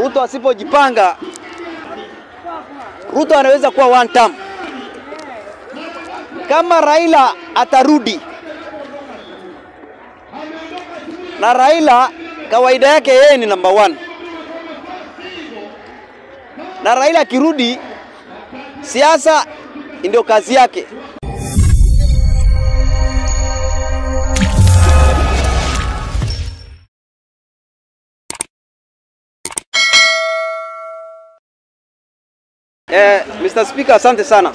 Ruto asipojipanga, Ruto anaweza kuwa one term. Kama Raila atarudi na Raila kawaida yake yeye ni number one, na Raila akirudi, siasa ndio kazi yake. Eh, Mr. Speaker, asante sana.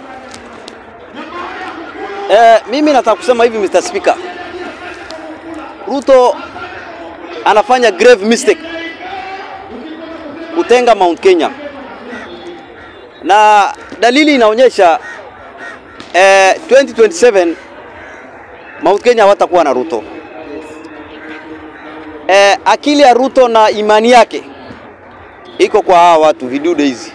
Eh, mimi nataka kusema hivi Mr. Speaker. Ruto anafanya grave mistake kutenga Mount Kenya, na dalili inaonyesha eh, 2027 Mount Kenya hawatakuwa na Ruto. Eh, akili ya Ruto na imani yake iko kwa hawa watu vidude hizi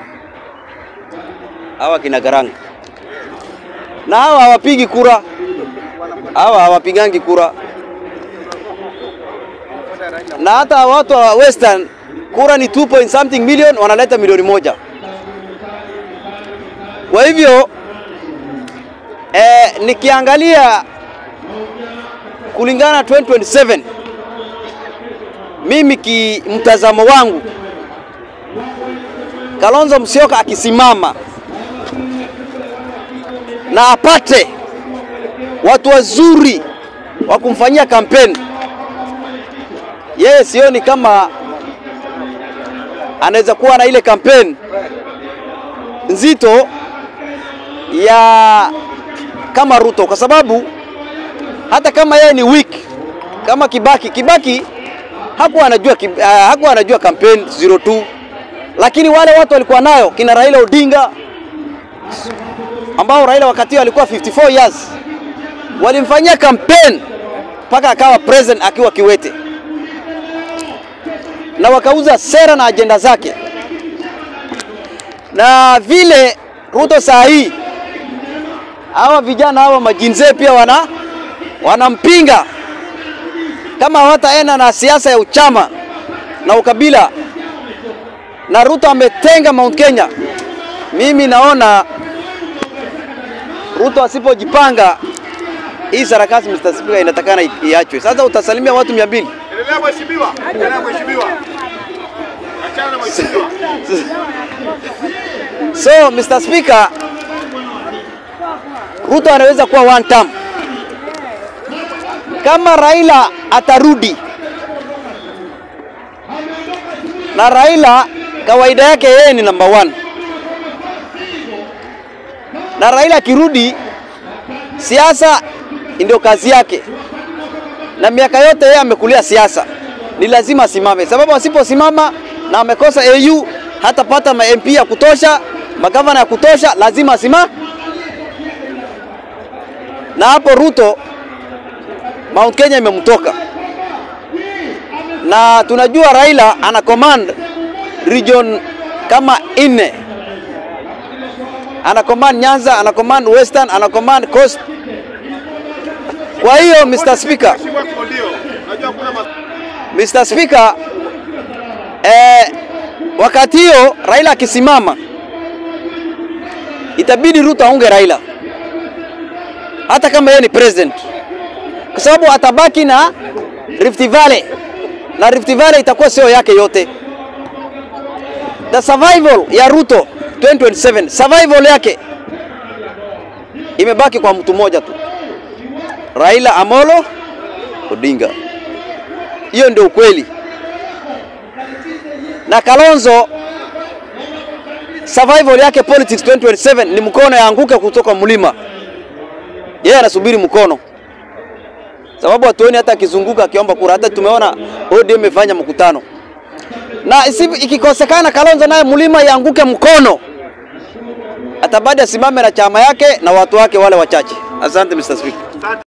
hawa kina Garang, na hawa hawapigi kura, hawa hawapigangi kura, na hata watu wa Western kura ni 2 point something million, wanaleta milioni moja. Kwa hivyo eh, nikiangalia kulingana 2027 mimi ki mtazamo wangu Kalonzo Musyoka akisimama na apate watu wazuri wa kumfanyia kampeni, yeye sioni kama anaweza kuwa na ile kampeni nzito ya kama Ruto, kwa sababu hata kama yeye ni weak kama Kibaki, Kibaki hakuwa anajua, uh, hakuwa anajua kampeni 02 lakini wale watu walikuwa nayo kina Raila Odinga ambao Raila wakati alikuwa 54 years walimfanyia campaign mpaka akawa president akiwa kiwete, na wakauza sera na ajenda zake. Na vile Ruto saa hii hawa vijana hawa majinzee pia wana wanampinga kama hawataenda na siasa ya uchama na ukabila, na Ruto ametenga Mount Kenya. Mimi naona Ruto asipojipanga hii sarakasi Mr. Speaker inatakana iachwe. Sasa utasalimia watu mia mbili. Endelea mheshimiwa. Endelea mheshimiwa. Achana na mheshimiwa. So Mr. Speaker, Ruto anaweza kuwa one term. Kama Raila atarudi na Raila kawaida yake yeye ni number one, na Raila akirudi, siasa ndio kazi yake, na miaka yote yeye amekulia siasa, ni lazima asimame, sababu asiposimama na amekosa AU hatapata ma MP ya kutosha, magavana ya kutosha, lazima asimame. Na hapo Ruto Mount Kenya imemtoka, na tunajua Raila ana command region kama nne, ana command Nyanza, ana command Western, ana command Coast. Kwa hiyo Mr. Speaker, Mheshimiwa Kimondio. Najua kuna mas... Mr. Speaker, eh, wakati hiyo Raila akisimama itabidi Ruto aunge Raila hata kama yeye ni president, kwa sababu atabaki na Rift Valley na Rift Valley itakuwa sio yake yote. The survival ya Ruto 2027 survival yake imebaki kwa mtu mmoja tu, Raila Amolo Odinga. Hiyo ndio ukweli. Na Kalonzo survival yake politics 2027 ni mkono yaanguke kutoka mlima. Yeye anasubiri mkono, sababu hatuoni hata akizunguka akiomba kura. Hata tumeona ODM imefanya mkutano, na isi- ikikosekana Kalonzo naye mlima yaanguke mkono, atabadi asimame na chama yake na watu wake wale wachache. Asante Mr. Speaker.